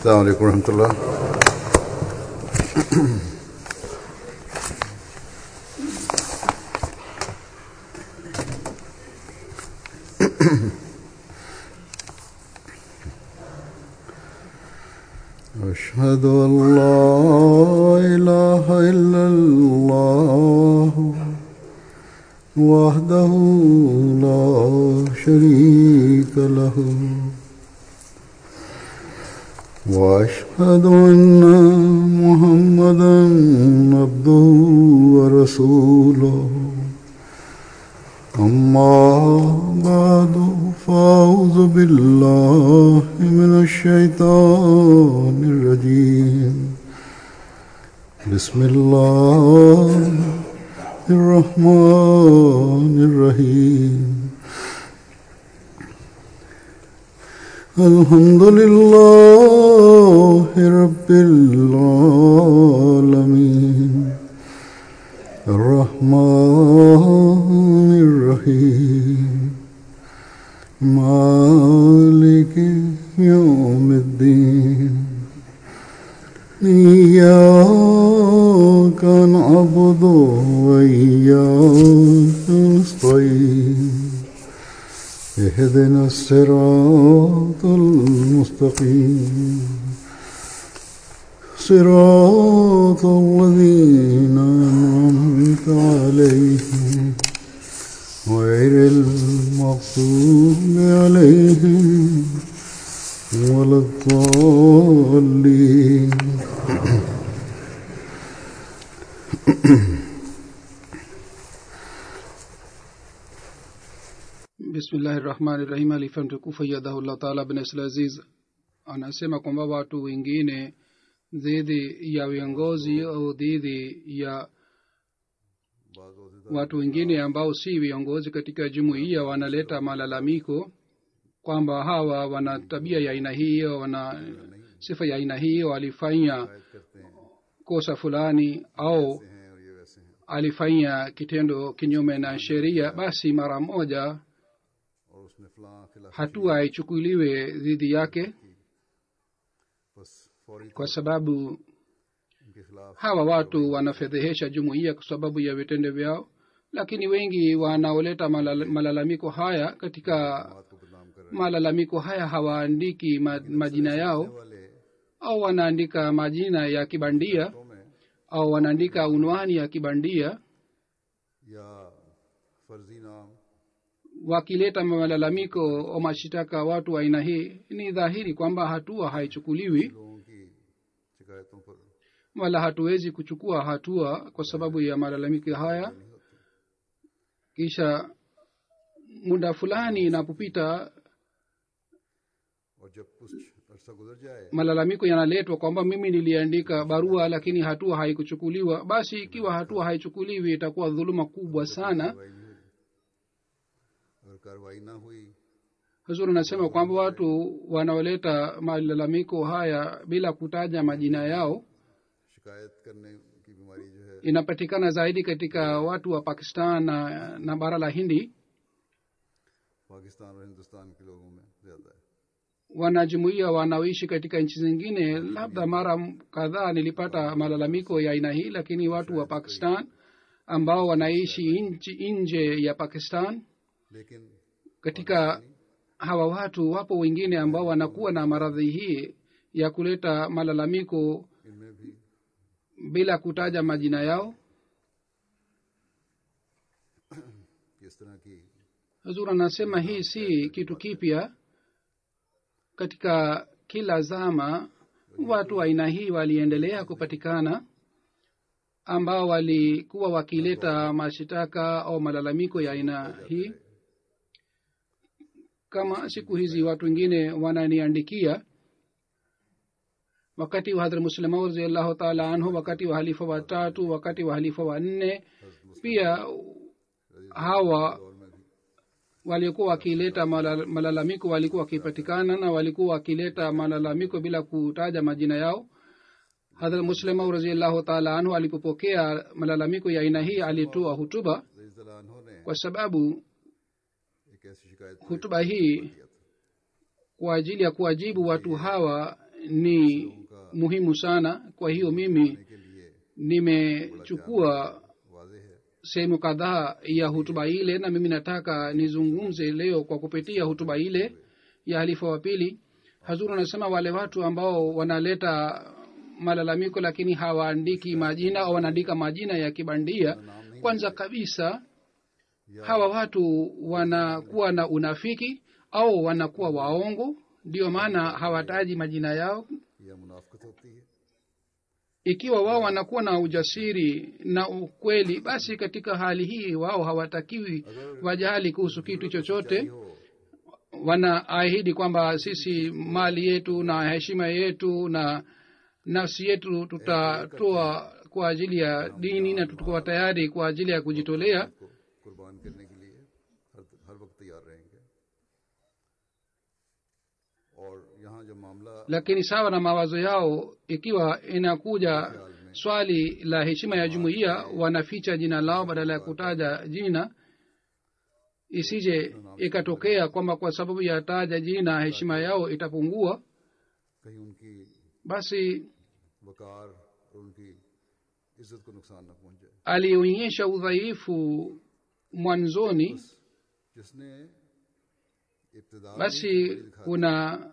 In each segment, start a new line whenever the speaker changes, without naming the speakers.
السلام عليكم ورحمة الله أشهد أن لا إله إلا الله وحده لا شريك له وأشهد أن محمدا عبده ورسوله أما بعد فأعوذ بالله من الشيطان الرجيم بسم الله الرحمن الرحيم الحمد لله رب العالمين الرحمن الرحيم مالك يوم الدين إياك نعبد وإياك نستعين اهدنا الصراط المستقيم صراط الذين أنعمت عليهم غير المغضوب عليهم ولا الضالين
bismillahi rahmani rahim alifa mtukufu yadahullah taala bin aziz anasema kwamba watu wengine dhidi ya viongozi au dhidi ya watu wengine ambao si viongozi katika jumuiya wanaleta malalamiko kwamba hawa wana tabia ya aina hii au wana sifa ya aina hii walifanya kosa fulani au alifanya kitendo kinyume na sheria basi mara moja hatua haichukuliwe dhidi yake kwa sababu hawa watu wanafedhehesha jumuiya kwa sababu ya vitendo vyao lakini wengi wanaoleta malal, malalamiko haya katika malalamiko haya hawaandiki ma, majina yao au wanaandika majina ya kibandia au wanaandika unwani ya kibandia wakileta malalamiko au mashitaka watu wa aina hii ni dhahiri kwamba hatua haichukuliwi wala hatuwezi kuchukua hatua kwa sababu ya malalamiko haya kisha muda fulani inapopita malalamiko yanaletwa kwamba mimi niliandika barua lakini hatua haikuchukuliwa basi ikiwa hatua haichukuliwi itakuwa dhuluma kubwa sana huzuri anasema kwamba watu wanaoleta malalamiko haya bila kutaja majina yao inapatikana zaidi katika watu wa pakistan na, na bara la hindi wanajumuia wanaoishi katika nchi zingine labda mara kadhaa nilipata malalamiko ya aina hii lakini watu wa pakistan ambao wanaishi nchi nje ya pakistan katika hawa watu wapo wengine ambao wanakuwa na maradhi hii ya kuleta malalamiko bila kutaja majina yao huzur anasema hii si kitu kipya katika kila zama watu aina hii waliendelea kupatikana ambao walikuwa wakileta mashitaka au malalamiko ya aina hii kama siku hizi watu wengine wananiandikia wakati wa hadhrat muslima raziallahu taala anhu wakati wa halifa watatu wakati wa halifa wa nne pia hawa walikuwa wakileta malalamiko walikuwa wakipatikana na walikuwa wakileta malalamiko bila kutaja majina yao hadhrat muslima raziallahu taala anhu alipopokea malalamiko ya aina hii alitoa hutuba kwa sababu hutuba hii kwa ajili ya kuwajibu watu hawa ni muhimu sana kwa hiyo mimi
के लिए
nimechukua
वाजे है
sehemu kadhaa ya hutuba ile na mimi nataka nizungumze leo kwa kupitia hutuba ile ya halifa wa pili hazuru anasema wale watu ambao wanaleta malalamiko lakini hawaandiki majina au wanaandika majina ya kibandia kwanza kabisa hawa watu wanakuwa na unafiki au wanakuwa waongo ndio maana hawataji majina yao
यह मुनाफ्कत होती है
ikiwa wao wanakuwa na ujasiri na ukweli basi katika hali hii wao hawatakiwi wajali kuhusu kitu chochote
हो
wanaahidi kwamba sisi mali yetu na heshima yetu na nafsi yetu tutatoa kwa ajili ya dini na tutakuwa tayari kwa ajili ya kujitolea
को कुर्बान करने के लिए हर हर वक्त तैयार रहेंगे और यहाँ जो मामला
lakini sawa na mawazo yao ikiwa inakuja swali la heshima ya jumuiya wanaficha jina lao badala ya kutaja jina isije ikatokea kwamba kwa sababu ya taja jina heshima yao itapungua
कहीं उनकी
basi
वकार और उनकी इज्जत को नुकसान न पहुंचे
alionyesha udhaifu mwanzoni
जिसने इब्तदा में
basi
कमजोरी दिखा
kuna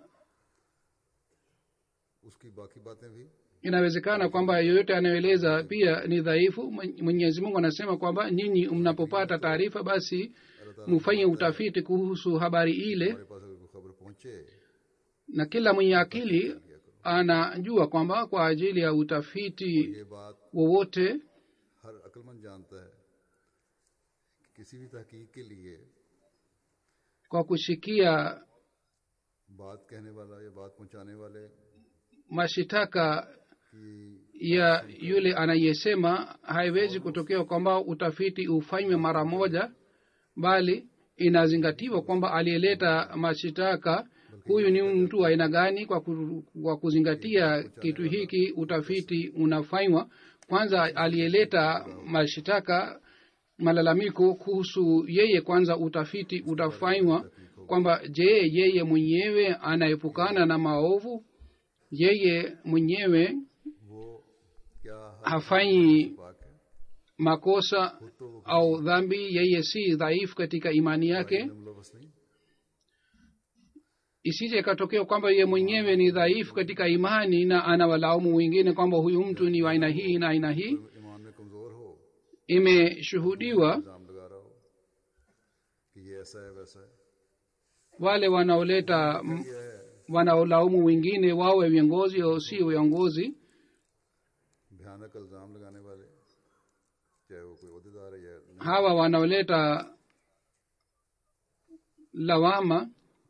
उसकी बाकी बातें भी
inawezekana kwamba yoyote anayoeleza pia ni dhaifu Mwen- mwenyezi mungu anasema kwamba nyinyi mnapopata taarifa basi mfanye utafiti kuhusu habari ile
हमारे पास अगर कोई खबर पहुंचे
na kila mwenye akili anajua kwamba kwa ajili ya utafiti
ये बात
wowote
हर अक्लमंद जानता है कि किसी भी तहकीक के लिए
kwa kushikia
बात कहने वाला या बात पहुंचाने वाले
mashitaka
की
ya yule anayesema haiwezi kutokea kwamba utafiti ufanywe mara moja bali inazingatiwa kwamba aliyeleta mashitaka huyu ni mtu wa aina gani kwa, ku, kwa kuzingatia kitu hiki utafiti unafanywa kwanza aliyeleta mashitaka malalamiko kuhusu yeye kwanza utafiti utafanywa kwamba je yeye mwenyewe anaepukana na maovu yeye mwenyewe
वो क्या हर
hafanyi
पाक है
makosa au dhambi yeye si dhaifu katika imani yake
मुलवस नहीं
isije ikatokea kwamba yeye mwenyewe ni dhaifu katika imani na anawalaumu wengine kwamba huyu mtu ni wa aina hii na aina hii
ईमान में कमजोर हो
imeshuhudiwa
इल्जाम लगा रहा हो कि ये ऐसा है वैसा है
wale wanaoleta m-
ये है
wanaolaumu wengine wawe viongozi au si viongozi
भयानक इल्जाम लगाने वाले चाहे वो कोई अहदेदार है या नहीं
hawa wanaoleta lawama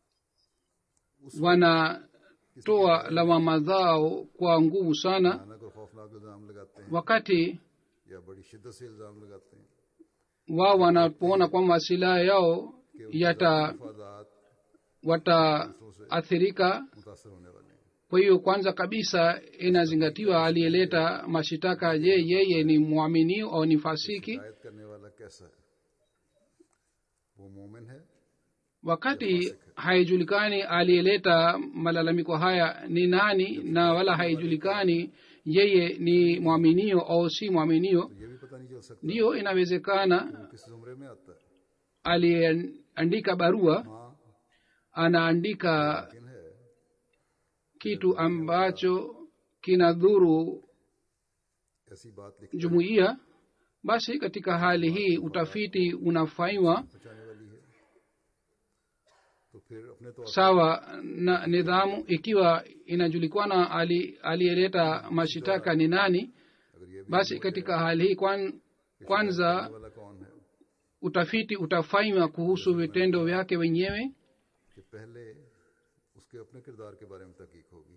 wanatoa lawama zao kwa nguvu sana
भयानक और खौफनाक इल्जाम लगाते हैं
wakati
या बड़ी शिद्दत से इल्जाम लगाते हैं
wao wanapoona kwamba silaha yao yata
मफादात
wataathirika
मुतासर होने वाले हैं
kwa hiyo kwanza kabisa inazingatiwa aliyeleta mashitaka je yeye ni mwaminio au ni fasiki
शिकायत करने वाला कैसा है वो मोमिन है
wakati haijulikani aliyeleta malalamiko haya ni nani na wala haijulikani yeye ni mwaminio au si mwaminio
तो ये भी पता नहीं चल सकता
ndiyo inawezekana
किस जुमरे में आता है
aliyeandika barua
हाँ
anaandika
लेकिन है
kitu ambacho kinadhuru
ऐसी बात लिखने
jumuiya basi katika hali hii utafiti unafanywa
बचाने वाली है तो फिर अपने तौर
sawa na nidhamu ikiwa inajulikana ali- aliyeleta mashitaka ni nani
अगर ये भी
basi katika hali hii kwan, kwanza
वाला कौन है
utafiti utafanywa kuhusu vitendo vyake wenyewe
कि पहले उसके अपने किरदार के बारे में तहकीक होगी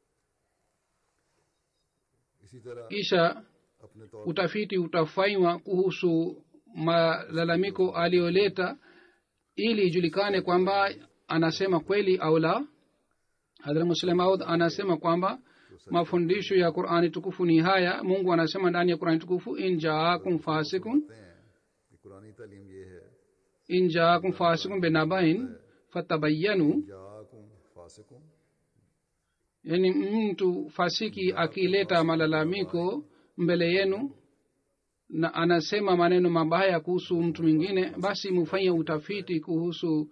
इसी तरह
kisha
अपने तौर
utafiti utafanywa kuhusu malalamiko aliyoleta ili ijulikane kwamba anasema kweli au la hadhrat muslim maud anasema kwamba mafundisho ya qurani tukufu ni haya mungu anasema ndani ya qurani tukufu in jaakum fasikun
कहते हैं कि कुरानी तालीम ये है
in jaakum fasikun binabain fatabayanu
जाकुम फासिकुम
yaani mtu fasiki akileta malalamiko mbele yenu na anasema maneno mabaya kuhusu mtu mwingine basi mufanye utafiti kuhusu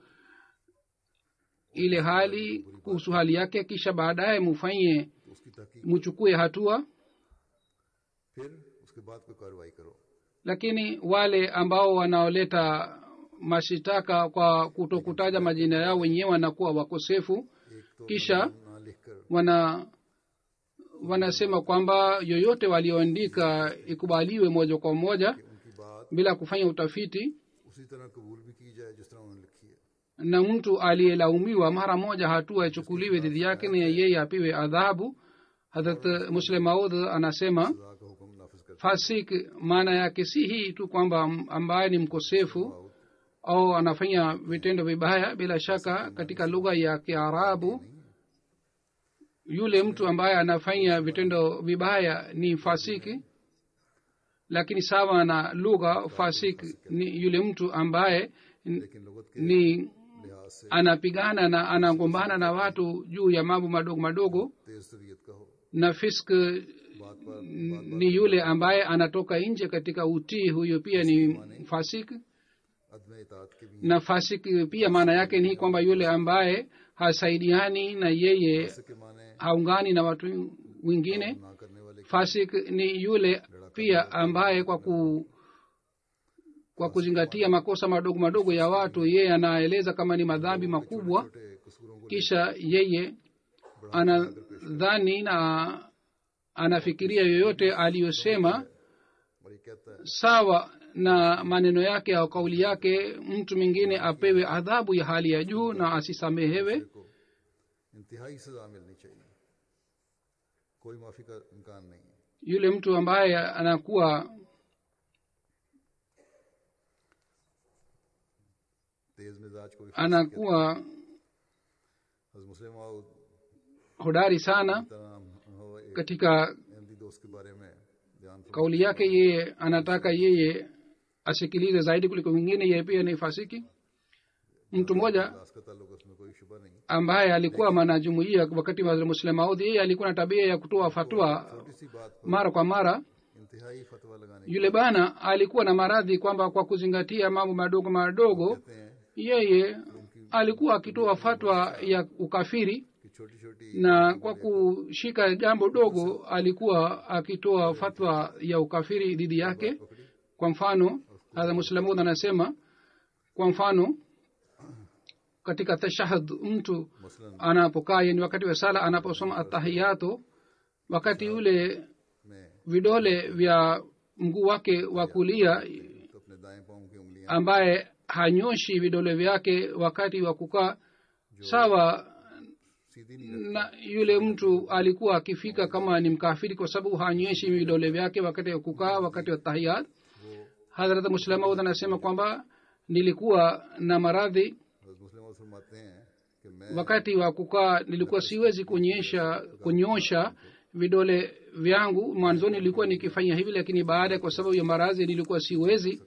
ile hali kuhusu hali yake kisha baadaye mufanye
तो उसकी तहकीक
muchukue hatua
फिर उसके बाद कोई कार्रवाई करो
lakini wale ambao wanaoleta mashitaka kwa kutokutaja majina yao wenyewe wanakuwa wakosefu
एक तो
kisha
ना लिख कर
wana wanasema kwamba yoyote walioandika ikubaliwe moja kwa moja
उनकी बात
bila kufanya utafiti
उसी तरह कबूल भी की जाए जिस तरह उन्होंने लिखी है
na mtu aliyelaumiwa mara moja hatua ichukuliwe dhidi yake na yeye apiwe adhabu hadrat muslim maud anasema
खुदा का हुक्म नाफिज कर
fasik maana yake si hii tu kwamba m- ambaye ni mkosefu au anafanya vitendo vibaya bila shaka katika lugha ya kiarabu yule mtu ambaye anafanya vitendo vibaya ni fasiki lakini sawa na lugha fasik ni yule mtu ambaye n-
लेकिन लगत के
ni
लिहाज से
anapigana na anagombana na watu juu ya mambo madogo madogo
तेज तबीयत का हो
na fisk
बात पर
ni yule ambaye anatoka nje katika utii huyo pia ni fasik
अदम इतात के भी
na fasik pia maana yake ni kwamba yule ambaye hasaidiani na yeye
के माने
haungani na watu wengine
ना करने वाले
fasik ni yule pia ambaye kwa ku kwa kuzingatia makosa madogo madogo ya watu yeye anaeleza kama ni madhambi makubwa
छोटे कसूरों को
kisha yeye anadhani na anafikiria yoyote aliyosema
और ये कहता है
sawa na maneno yake au kauli yake mtu mwingine apewe adhabu ya hali ya juu na asisamehewe
को इंतहाई सजा मिलनी चाहिए कोई माफी का इम्कान नहीं है
yule mtu ambaye anakuwa
तेज मिजाज कोई
anakuwa
हज़रत मुस्लिम माऊद
hodari sana
तरह हम हो एक
katika
अहमदी दोस्त के बारे में ध्यान फरमा-
kauli yake yeye anataka yeye asikilize zaidi kuliko wengine yeye pia ni fasiki mtu mmoja
दास का ताल्लुक है, उसमें कोई शुबा नहीं
ambaye alikuwa mwanajumuia wakati wa Hazrat Muslim Maud yeye alikuwa na tabia ya kutoa fatwa
छोटी सी बात पर
mara kwa mara
इंतहाई फतवा लगाने
yule bana alikuwa na maradhi kwamba kwa kuzingatia mambo madogo madogo
कहते हैं
yeye alikuwa akitoa fatwa ya ukafiri
कि छोटी छोटी
na kwa kushika jambo dogo alikuwa akitoa fatwa ya ukafiri dhidi yake kwa mfano hadha muslamud anasema kwa mfano katika tashahud mtu
मसलन
anapokaa yani wakati wa sala anaposoma atahiyato wakati ule
में
vidole vya mguu wake wa kulia
तो अपने दाएं पाँव की उंगलियां
ambaye hanyoshi vidole vyake wakati wa kukaa sawa
सीधी नहीं
na yule mtu alikuwa akifika kama ni mkafiri kwa sababu hanyeshi vidole vyake wakati wa kukaa wakati wa tahiyat hadrat muslamaud anasema kwamba nilikuwa na maradhi
हज़रत मुस्लिम माऊद फरमाते हैं कि मैं
wakati wa kukaa nilikuwa siwezi kuonyesha kunyosha vidole vyangu mwanzoni nilikuwa nikifanya hivi lakini baada kwa sababu ya maradhi nilikuwa siwezi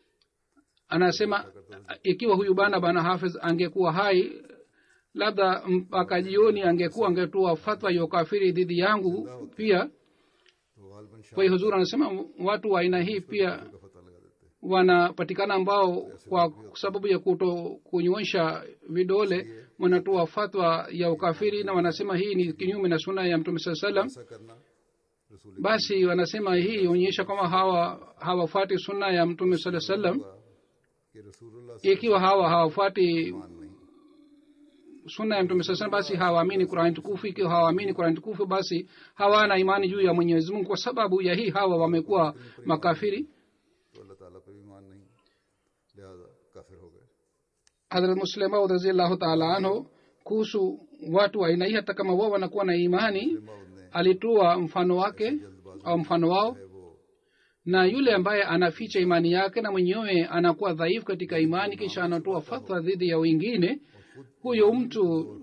anasema ikiwa huyu bana bana hafidh angekuwa hai labda mpaka jioni angekuwa angetoa fatwa ya ukafiri dhidi yangu pia
तो गालबन Shah
kwa hiyo huzur anasema watu wa aina hii pia
का पता लगा देते हैं
wanapatikana ambao kwa sababu ya kuto kunyoosha vidole wanatoa fatwa ya ukafiri na wanasema hii ni kinyume na suna ya mtume saa salam
ऐसा करना रसूल
basi wanasema हii onyesha kwamba hawa hawafuati sunna ya mtume saa salam
कि रसूलुल्लाह से
ikiwa hawa hawafuati
मान नहीं
sunna ya mtume saa salam basi hawaamini qurani tukufu ikiwa hawaamini qurani tukufu basi hawana imani juu ya mwenyezi mungu kwa sababu ya hii hawa wamekuwa makafiri
तो अल्लाह ताला पर भी मान नहीं लिहाजा काफिर हो गए
hadrat muslemaud raziallahu taala anhu kuhusu watu wa aina hii hata kama wao wanakuwa na imani
माउद ने
alitoa mfano wake au mfano wao
है वो
na yule ambaye anaficha imani yake na mwenyewe anakuwa dhaifu katika imani kisha anatoa fatwa dhidi ya wengine huyo mtu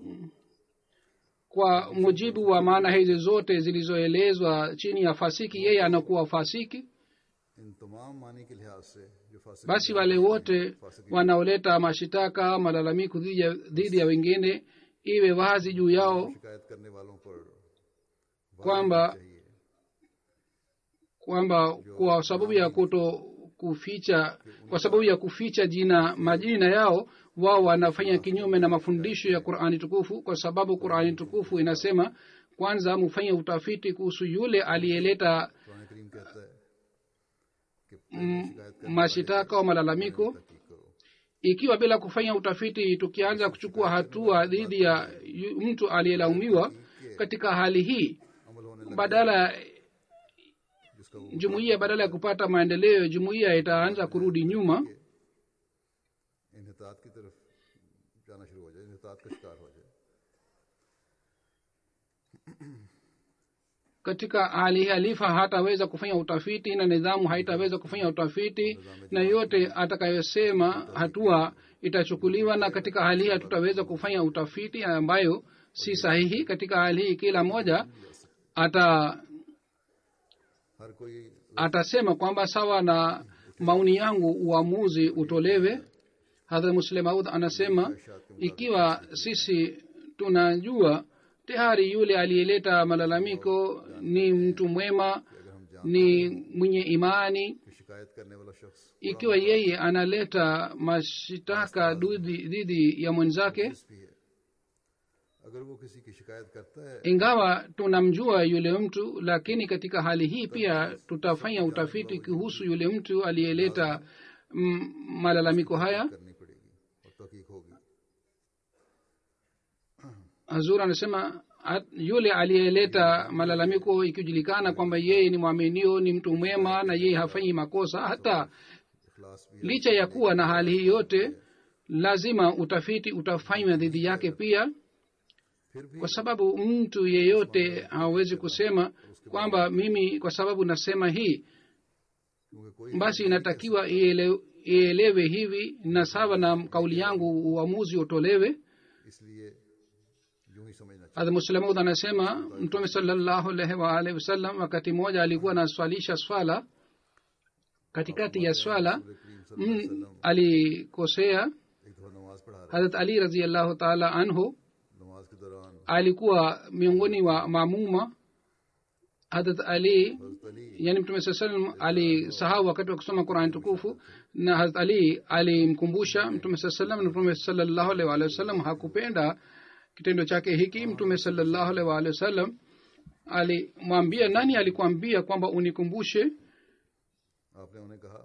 kwa mujibu wa maana hizi zote zilizoelezwa chini ya fasiki yeye anakuwa fasiki
इन तमाम मानी के लिहाज से जो फासिक
basi wale wote wanaoleta mashitaka malalamiko dhidi ya- dhidi ya wengine iwe wazi juu yao
शिकायत करने वालों पर
kwamba kwamba kwa sababu ya kuto kuficha kwa sababu ya kuficha jina majina yao wao wanafanya kinyume na mafundisho ya qurani tukufu kwa sababu qurani tukufu inasema kwanza mufanye utafiti kuhusu yule aliyeleta
Quran करीम कहता है कि
mm,
शिकायत करने
mashitaka au malalamiko
की करो
ikiwa bila kufanya utafiti tukianza kuchukua hatua dhidi ya yu- mtu aliyelaumiwa katika hali hii
अमल होने लगे
badala
जिसका वो
jumuiya badala ya kupata maendeleo jumuiya itaanza kurudi nyuma
इनहतात की तरफ जाना शुरू हो जाए इनहतात का शिकार हो जाए
katika hali hii halifa hataweza kufanya utafiti na nidhamu haitaweza kufanya utafiti na yote atakayosema hatua itachukuliwa na katika hali hii hatutaweza kufanya utafiti ambayo si sahihi katika hali hii kila moja ata
हर कोई
atasema kwamba sawa na maoni yangu uamuzi utolewe hadhrat muslim aud anasema ikiwa sisi tunajua tayari yule aliyeleta malalamiko ni mtu mwema
अगर हम जान
ni mwenye imani
कि शिकायत करने वाला शख्स
ikiwa yeye analeta mashitaka dhidi dhidi ya mwenzake
भी है अगर वो किसी की शिकायत करता है
ingawa tunamjua yule mtu lakini katika hali hii pia tutafanya utafiti kuhusu yule mtu aliyeleta mm, malalamiko haya
करनी पड़ेगी और तहकीक होगी
hazur anasema at- yule aliyeleta malalamiko ikijulikana kwamba yeye ni mwaminio ni mtu mwema na yeye hafanyi makosa hata
इखलास भी
licha ya kuwa na hali hii yote lazima utafiti utafanywa dhidi yake pia
फिर भी
kwa sababu mtu yeyote hawezi kusema kwamba mimi kwa sababu nasema hii
क्योंकि कोई
basi inatakiwa iele- ielewe hivi na sawa na kauli yangu uamuzi utolewe
इसलिए यूं ही समझना चाहिए
hadha muslamud anasema mtume salallahu alaihi waalihi wasallam wakati mmoja alikuwa anaswalisha swala katikati ya swala
रसूल करीम सल्लल्लाहु अलैहि
mm, alikosea
एक दफा नमाज पढ़ा रहे
hadrat ali raziallahu taala anhu
नमाज के दौरान
alikuwa miongoni wa mamuma hadrat ali
हजरत Ali
yani mtume saa salam alisahau wakati wa kusoma qurani tukufu na hazrat ali alimkumbusha mtume saa salam na mtume salallahu alaihi waalihi wasallam hakupenda kitendo chake hiki mtume salallahu alaihi waalihi wasallam alimwambia nani alikwambia kwamba unikumbushe
आपने उन्हें कहा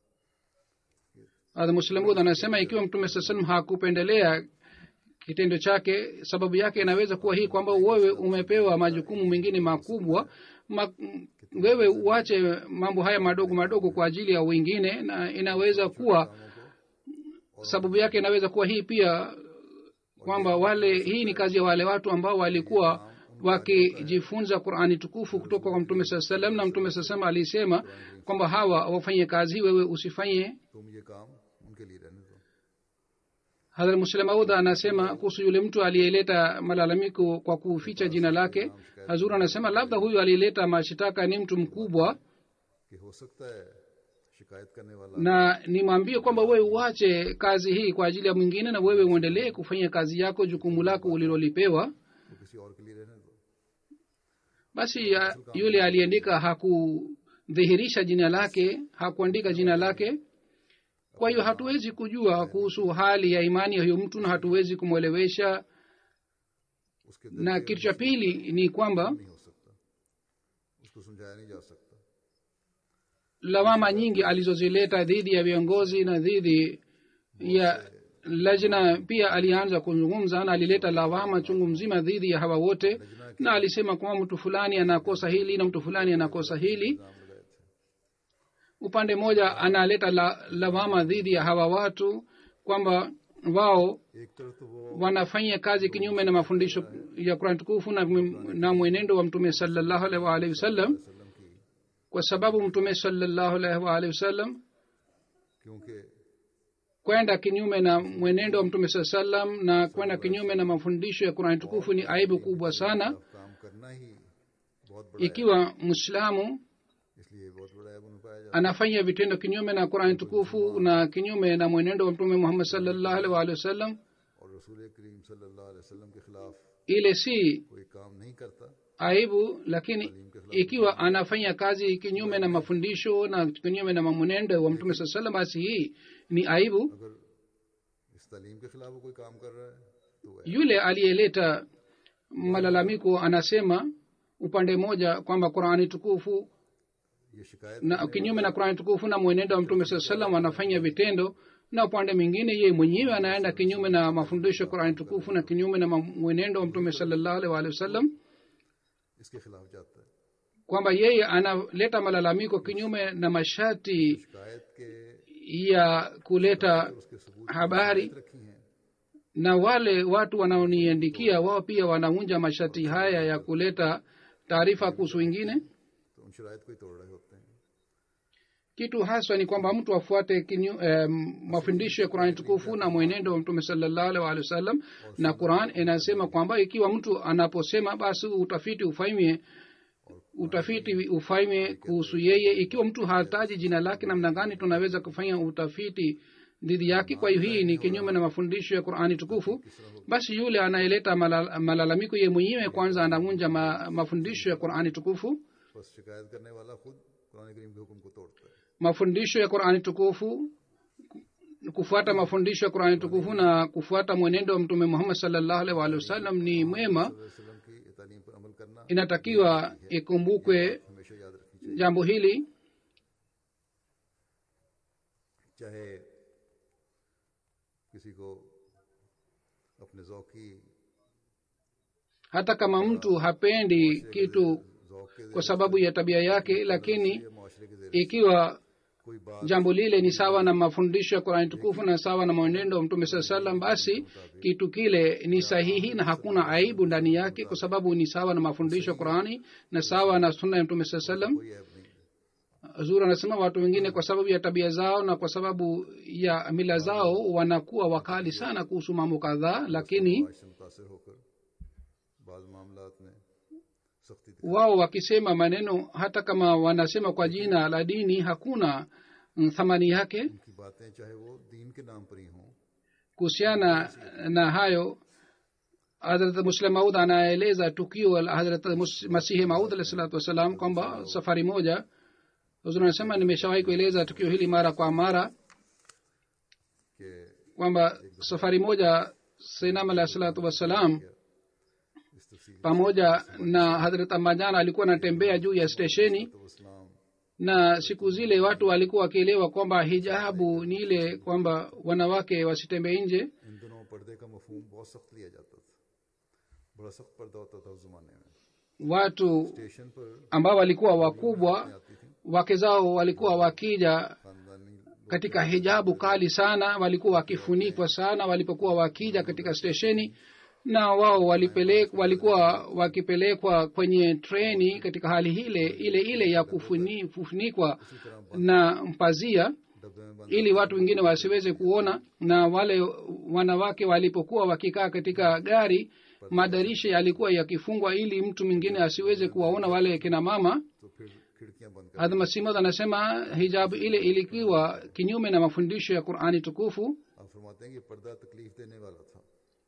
hadha muslimud anasema ikiwa mtume saa salam hakupendelea kitendo chake sababu yake inaweza kuwa hii kwamba wewe umepewa majukumu mengine makubwa ma, wewe uache mambo haya madogo madogo kwa ajili ya wengine na inaweza kuwa sababu yake inaweza kuwa hii pia kwamba wale hii ni kazi ya wale watu ambao walikuwa wakijifunza qurani tukufu kutoka kwa mtume saa salam na mtume saa salam alisema kwamba hawa wafanye kazi hii wewe usifanye
तुम ये काम उनके लिए रहने दो
hadhrat muslim audha anasema kuhusu yule mtu aliyeleta malalamiko kwa kuficha jina lake hazur anasema labda huyu aliyeleta mashitaka ni mtu mkubwa
कि हो सकता है शिकायत करने वाला
na nimwambie kwamba wewe uache kazi hii kwa ajili ya mwingine na wewe uendelee kufanya kazi yako jukumu lako ulilolipewa
वो किसी और के लिए रहने दो
basi ya, yule aliandika hakudhihirisha jina lake hakuandika jina lake kwa hiyo hatuwezi kujua kuhusu hali ya imani ya huyo mtu na hatuwezi kumwelewesha
उसके
na kitu cha pili ni kwamba
नहीं हो सकता उसको समझाया नहीं जा सकता
lawama nyingi alizozileta dhidi ya viongozi na dhidi ya lajna pia alianza kuzungumza na alileta lawama chungu mzima dhidi ya hawa wote na alisema kwamba mtu fulani anakosa hili na mtu fulani anakosa hili
नाम लगाए थे
upande mmoja analeta la, lawama dhidi ya hawa watu kwamba wao
एक तरफ तो वो
wanafanya kazi kinyume na mafundisho ya kurani tukufu na, na mwenendo wa mtume salallahu alaihi waalihi wasallam
वसल्लम की
kwa sababu mtume salallahu alaihi waalihi wasallam
क्योंकि
kwenda kinyume na mwenendo wa mtume saa salam na kwenda kinyume na mafundisho ya qurani tukufu ni aibu kubwa sana
अब काम करना ही बहुत बड़ा
ikiwa mwislamu
है इसलिए बहुत बड़ा ऐब उन्हें पाया जाता
anafanya vitendo kinyume na qurani tukufu na kinyume na mwenendo wa mtume muhammad salllahu alaihi waalihi wasallam
है और रसूल करीम सल्लल्लाहु अलैहि वसल्लम के खिलाफ
ile si
कोई काम नहीं करता
aibu lakini ikiwa anafanya kazi kinyume na mafundisho na kinyume na mwenendo wa mtume saa salam basi hii ni aibu
अगर इस तालीम के खिलाफ वो कोई काम कर रहा है तो वो
yule aliyeleta malalamiko anasema upande mmoja kwamba qurani tukufu
ये शिकायत
na kinyume na qurani tukufu na mwenendo wa mtume saa salam anafanya vitendo na upande mwingine yeye mwenyewe anaenda kinyume na mafundisho ya qurani tukufu na kinyume na ma- mwenendo wa mtume salallahu alaihi waalihi wasallam
इसके खिलाफ जाता है
kwamba yeye analeta malalamiko kinyume na masharti
शिकायत के
ya kuleta
उसके सबूत
habari
रखी हैं
na wale watu wanaoniandikia wao pia wanavunja masharti haya ya kuleta taarifa kuhusu wengine
तो उन शराइत को ही तोड़ रहे होते हैं
kitu haswa ni kwamba mtu afuate kinyu, eh, mafundisho ya qurani tukufu na mwenendo wa mtume salallahu alaihi waalihi wasallam na quran inasema kwamba ikiwa mtu anaposema basi utafiti ufanywe utafiti ufanywe kuhusu yeye ikiwa mtu hataji jina lake namna gani tunaweza kufanya utafiti dhidi yake kwa hiyo hii ni kinyume na mafundisho ya qurani tukufu basi yule anayeleta malal- malalamiko ye mwenyewe kwanza anavunja ma, mafundisho ya qurani tukufu
बस शिकायत करने वाला खुद कुरान करीम के हुक्म को तोड़ता है
mafundisho ya qurani tukufu kufuata mafundisho ya qurani tukufu na kufuata mwenendo wa mtume muhammad salllahu alaihi waalihi wasallam ni mwema
वसल्लम की ये तालीम पर अमल करना
inatakiwa ikumbukwe
हमेशा याद रखनी चाहिए
jambo hili
चाहे किसी को अपने जौकी
hata kama mtu hapendi kitu
जौक के
kwa sababu ya tabia yake lakini
जरिए माशरे के जरिए
ikiwa
कोई बात
jambo lile ni sawa na mafundisho ya qurani tukufu na sawa na mwenendo wa mtume saa salam basi kitu kile ni sahihi na hakuna aibu ndani yake kwa sababu ni sawa na mafundisho ya qurani na sawa na sunna ya mtume saa salam
कोई app नहीं
zuri anasema watu wengine kwa sababu ya tabia zao na kwa sababu ya mila zao wanakuwa wakali sana kuhusu mambo kadhaa lakini
आज से मुतासर होकर बाज मामलात में सख्ती दिखाई
wao wakisema maneno hata kama wanasema kwa jina la dini hakuna mm, thamani yake
उनकी बातें चाहे वो दीन के नाम पर ही हों
kuhusiana na hayo hadrat muslim maud anaeleza tukio la hadrat Mus- masihi maud alahi salatu wassalam kwamba safari moja huzuri anasema nimeshawahi kueleza tukio hili mara kwa mara
कि
kwamba safari moja sainam alahi salatu wassalam
इस तफसील
pamoja na hadrat amajan alikuwa anatembea juu ya stesheni
तो इस्लाम
na siku zile watu walikuwa wakielewa kwamba hijabu ni ile kwamba wanawake wasitembee nje
इन दिनों पर्दे का मफहूम बहुत सख्त लिया जाता था बड़ा सख्त पर्दा होता था उस जमाने में
watu
स्टेशन पर
ambao walikuwa wakubwa
आती थी
wake zao walikuwa wakija
खानदानी लोग
katika hijabu kali sana walikuwa wakifunikwa sana walipokuwa wakija katika stesheni na wao walipelek, walikuwa wakipelekwa kwenye treni katika hali ile ile ile ya kufuni, kufunikwa na mpazia
डब्बे में बंद
ili watu wengine wasiweze kuona na wale wanawake walipokuwa wakikaa katika gari madarisha yalikuwa yakifungwa ili mtu mwingine asiweze kuwaona wale kina mama
तो फिर खिड़कियां बंद कर
hadmasimad anasema hijabu ile ilikuwa kinyume na mafundisho ya qurani tukufu
आप फरमाते हैं कि पर्दा तकलीफ देने वाला था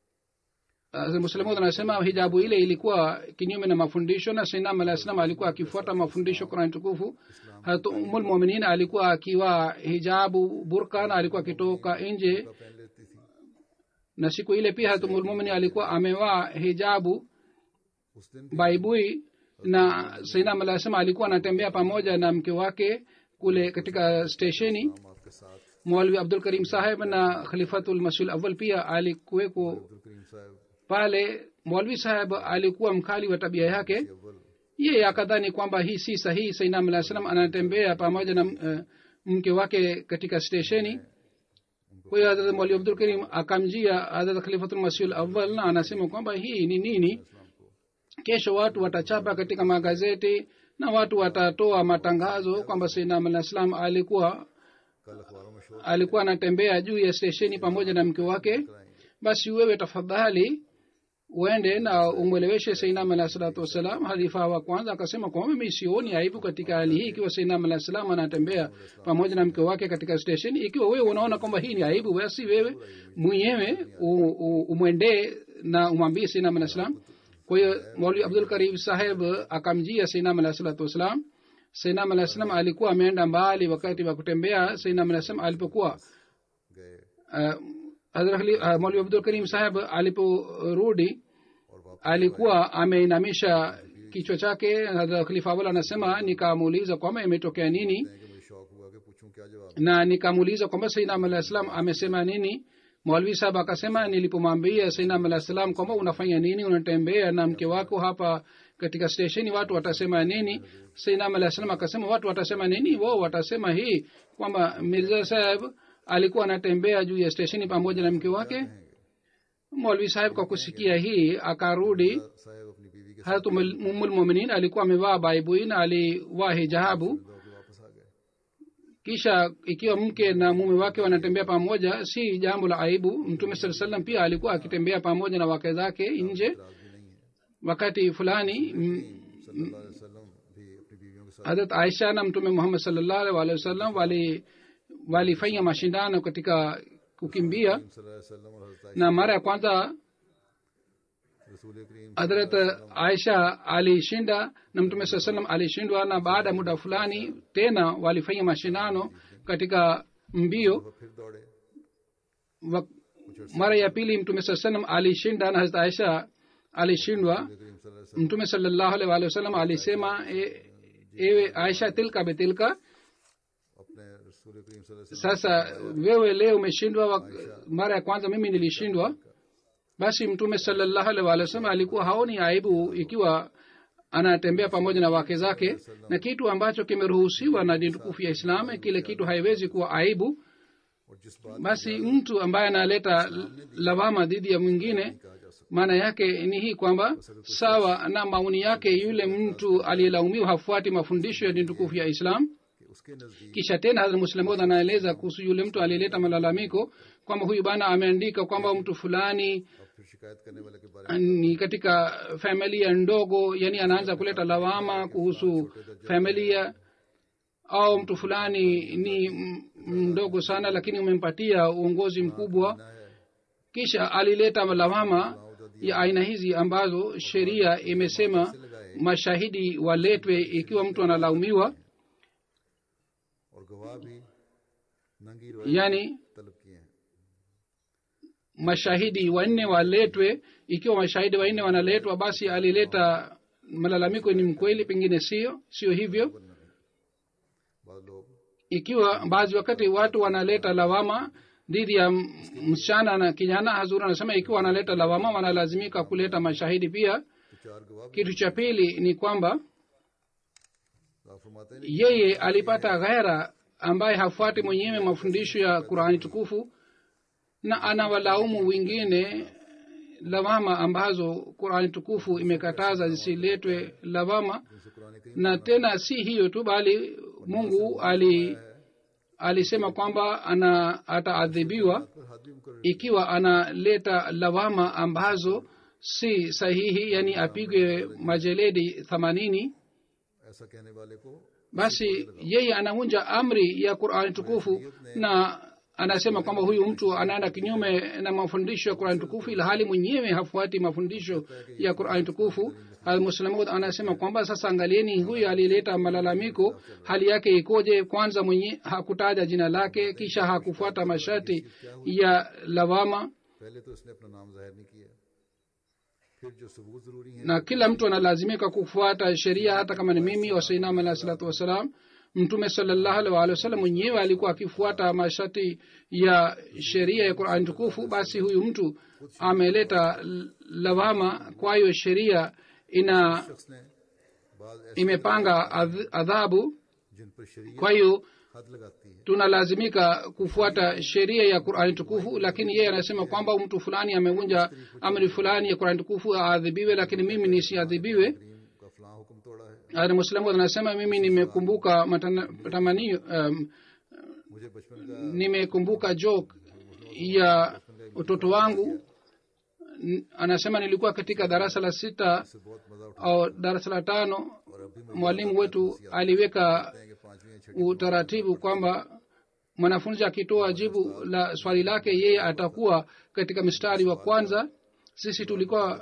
muslimud anasema hijabu ile ilikuwa kinyume na mafundisho na sinam alah salam alikuwa akifuata mafundisho qurani tukufu hat umulmuminin alikuwa akiwa hijabu burka na alikuwa akitoka nje
पहन लेती थी
na siku ile pia hatumulmumini alikuwa amevaa hijabu
उस दिन भी
baibui na sainam alah salam alikuwa anatembea pamoja na mke wake kule katika stesheni
हम आपके साथ
mwalwi abdul karim saheb na khalifatul masul awal pia alikuweko
Abdul करीम साहब
pale mwalwi saheb alikuwa mkali wa tabia yake
अव्वल
yeye akadhani kwamba hii si sahihi sainam alah salam anatembea pamoja na uh, mke wake katika stesheni kwa hiyo hadrat mwali abdul karim akamjia hadrat khalifatul masul awal na anasema kwamba hii ni nini kesho watu watachapa katika magazeti na watu watatoa matangazo kwamba sainam alah salam alikuwa
कल अखबारों में शोर
alikuwa anatembea juu ya stesheni pamoja na mke wake basi wewe tafadhali uende na umweleweshe sainam alah salatu wassalam halifa wa kwanza akasema kwamba mi sioni aibu katika hali hii ikiwa sainam alah salam anatembea pamoja na mke wake katika stesheni ikiwa wewe unaona kwamba hii ni aibu basi wewe mwenyewe u- u- umwendee na umwambie sainam alah salam kwa hiyo mauli abdul karim saheb akamjia seinam alah salatu wassalam seinam alah salam alikuwa ameenda mbali wakati wa kutembea seinam alah salam alipokuwa
गए
uh, mauli abdul karim saheb aliporudi
और वापस
alikuwa ameinamisha kichwa chake Hadhrat khalifa awal anasema nikamuuliza kwamba imetokea nini
हैं कि मुझे शौक हुआ कि पूछूं क्या जवाब
na nikamuuliza kwamba sainam alah salam amesema nini mwalvi sahab akasema nilipomwambia sainam alah salam kwamba unafanya nini unatembea na mke wako hapa katika stesheni watu watasema nini sainam alah salam akasema watu watasema nini wao watasema hii kwamba mirza saheb alikuwa anatembea juu ya stesheni pamoja na mke wake mwalvi saheb kwa kusikia hii akarudi
साहेब अपनी बीवी के
harat ummulmuminin alikuwa amevaa baibui na alivaa hijabu
साथ वापस आ गए
kisha ikiwa mke na mume wake wanatembea pamoja si jambo la aibu mtume saa salam pia alikuwa akitembea pamoja na wake zake nje
राज भी नहीं है
wakati fulani m-
सल्लल्लाहु अलैहि वसल्लम भी अपनी बीवियों के साथ
harat aisha na mtume muhammad salllahu alhi wasallam wali walifanya mashindano katika kukimbia
सल्लल्लाहु अलैहि वसल्लम और हजरत
na mara ya kwanza
रसूल करीम
hadrat aisha alishinda na mtume saa salam alishindwa na baada ya muda fulani tena walifanya mashindano katika mbio
वो फिर दौड़े
wa, mara ya pili mtume saa salam alishinda na hazrat aisha alishindwa
करीम सल्लल्लाहु अलैहि वसल्लम
mtume salllahu alaihi waalihi wasallam alisema e, ewe aisha tilka betilka
अपने रसूल करीम सल्लल्लाहु अलैहि वसल्लम
sasa wewe leo umeshindwa wa- mara ya kwanza mimi nilishindwa basi mtume salllahu alaihi waalihi wasallam alikuwa haoni aibu ikiwa anatembea pamoja na wake zake na kitu ambacho kimeruhusiwa na dini tukufu ya islam kile kitu haiwezi kuwa aibu
और जिस बात
basi mtu ambaye analeta lawama dhidi ya mwingine
कहा जा सकता
maana yake ni hii kwamba sawa na maoni yake yule mtu aliyelaumiwa hafuati mafundisho ya dini tukufu ya islam
कि उसके नजदीक
kisha tena hazrat muslimod anaeleza kuhusu yule mtu aliyeleta malalamiko kwamba huyu bana ameandika kwamba mtu fulani
अब फिर शिकायत करने वाले के बारे
ni katika familia ndogo yani anaanza kuleta lawama kuhusu familia au mtu fulani ni m- mdogo sana lakini umempatia uongozi mkubwa
में है
kisha alileta lawama ya aina hizi ambazo sheria imesema mashahidi waletwe ikiwa mtu analaumiwa
और गवाह भी नंगी रोए
yani
तलब किए हैं
mashahidi wanne waletwe ikiwa mashahidi wanne wanaletwa basi alileta malalamiko ni mkweli pengine sio sio hivyo
बाद लोग
ikiwa baadhi wakati watu wanaleta lawama dhidi ya m- msichana na kijana hazuri anasema ikiwa wanaleta lawama wanalazimika kuleta mashahidi pia
तो चार गवाह भी
kitu cha pili ni kwamba
आप फरमाते हैं
yeye alipata ghaira ambaye hafuati mwenyewe mafundisho ya qurani tukufu na anawalaumu wengine lawama ambazo qurani tukufu imekataza zisiletwe lawama
जिनसे कुरान करीम
na tena si hiyo tu bali mungu ali alisema kwamba ana ataadhibiwa
पर हाथ भी मुकर
ikiwa analeta lawama ambazo si sahihi yani apigwe majeledi themanini
ऐसा कहने वाले को
basi yeye anavunja amri ya qurani tukufu na anasema kwamba huyu mtu anaenda kinyume na mafundisho ya qurani tukufu ila hali mwenyewe hafuati mafundisho ya qurani tukufu almuslamud anasema kwamba sasa angalieni huyu alileta malalamiko hali yake ikoje kwanza mwenye hakutaja jina lake kisha hakufuata masharti ya lawama
पहले तो उसने अपना नाम जाहिर नहीं किया फिर जो सबूत जरूरी है
na kila mtu analazimika kufuata sheria hata kama ni mimi wasainam alahi salatu wassalam mtume salallahu alaihi waalihi wasallam mwenyewe alikuwa akifuata masharti ya sheria ya qurani tukufu basi huyu mtu ameleta l- lawama kwa hiyo sheria ina
शख्स ने बाद ऐसे
imepanga adh- adhabu
जिन पर शरीय
kwa hiyo
हद लगाती है
tunalazimika kufuata sheria ya qurani tukufu lakini yeye anasema kwamba mtu fulani amevunja amri fulani ya qurani tukufu aadhibiwe lakini mimi nisiadhibiwe
करीम का फलां हुक्म तोड़ा है
Hata Muislamu anasema mimi nimekumbuka matana- matamanio um,
मुझे बचपन का
nimekumbuka joke ya utoto wangu N- anasema nilikuwa katika darasa la sita
से बहुत मजा उठा
au darasa la tano
और अभी मुझे
mwalimu wetu aliweka
है कि पांचवी या छठी
utaratibu kwamba mwanafunzi akitoa jibu la swali lake yeye atakuwa katika mstari wa kwanza sisi tulikuwa